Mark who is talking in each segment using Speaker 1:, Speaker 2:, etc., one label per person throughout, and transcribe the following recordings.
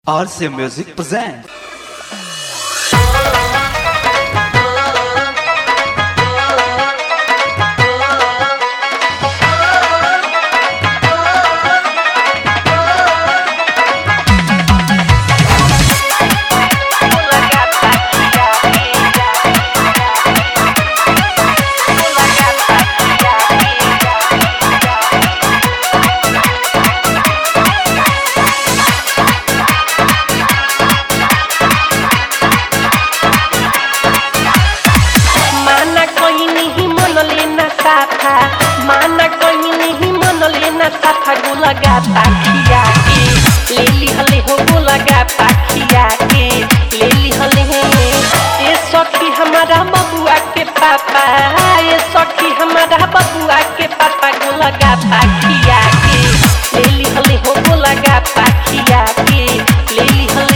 Speaker 1: RC Music presents.
Speaker 2: माना कोई नहीं मन लेना साथा माना कोई नहीं मन लेना साथा गोलगा पाखिया के ले ली हले हो गोलगा पाखिया के ले ली हले ये सखी हमारा बबुआ के पापा ये सखी हमारा बबुआ के पापा गोलगा पाखिया के ले ली हले हो गोलगा पाखिया के ले ली हले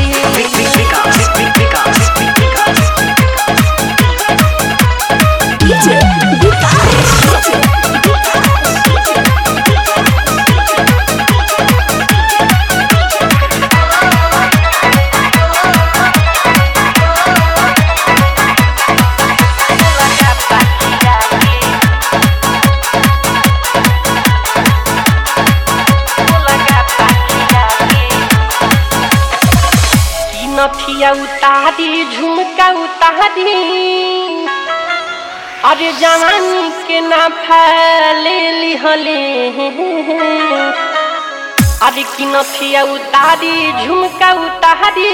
Speaker 2: गोलगा पाखिया के गोलगा पाखिया के की नथिया उतारी झुमका उतारी अरे जवानी के ना फैले लिहले अरे की नथिया उतारी झुमका उतारी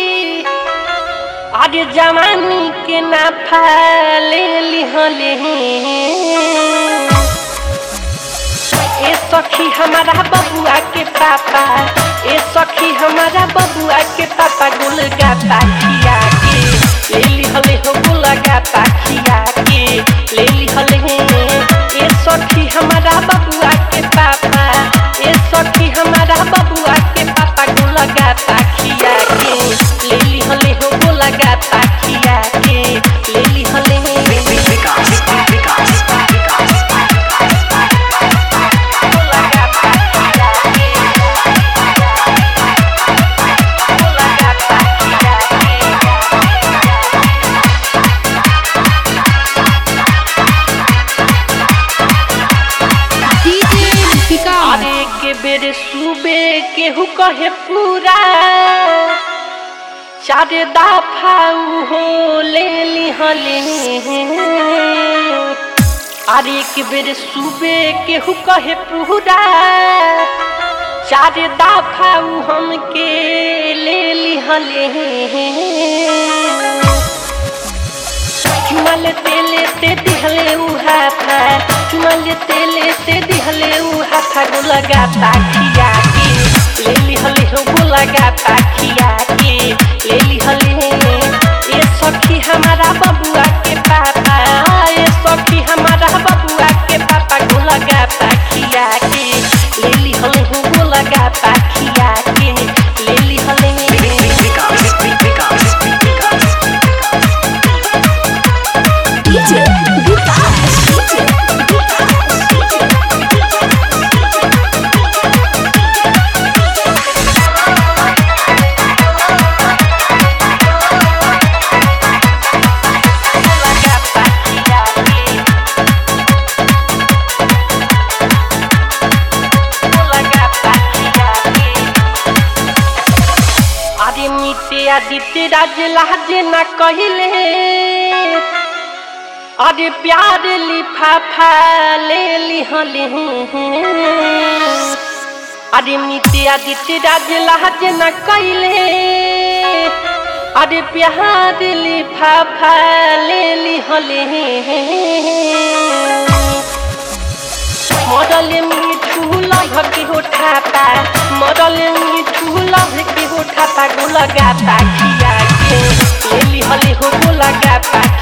Speaker 2: अरे जवानी के ना फैले लिहले ए सखी हमारा बबुआ के पापा ए सखी हमारा बबुआ के पापा गुलगा पाखिया के ले ली हले हो गुलगा पाखिया के ले ली हले ए सखी हमारा बबुआ के पापा ए सखी हमारा बबुआ के पापा गुलगा पाखिया के ले ली हले हो गुलगा पाखिया के ले ली हले गोलगा पाखिया के गोलगा पाखिया के अरे के बेर सुबे केहू कहे पूरा चार दफा हो ले लिहले अरे के बेर सुबे केहू कहे पूरा चार दफा हमके ले लिहले चुमल तेले ते दिहले उहा था चुमल तेले ते दिहले उहा था गोलगा पाखिया के ले लिहले हो गोलगा पाखिया के ले लिहले ये सखी हमारा बबुआ के पापा ये सखी हमारा बबुआ के पापा गोलगा पाखिया के ले लिहले हो गोलगा पाखिया के ले लिहले गोलगा पाखिया के गोलगा पाखिया के अरे मिटे आदित्य राज लाज न कहले अरे प्यार लिफाफा ले लिहले अरे मिटे आदित्य राज लाज न कहले अरे प्यार लिफाफा ले लिहले मरल मिठू लभ के हो ठापा मरल मिठू लभ के हो ठापा गोलगा पाखिया के ले लिहले हो गोलगा पाखिया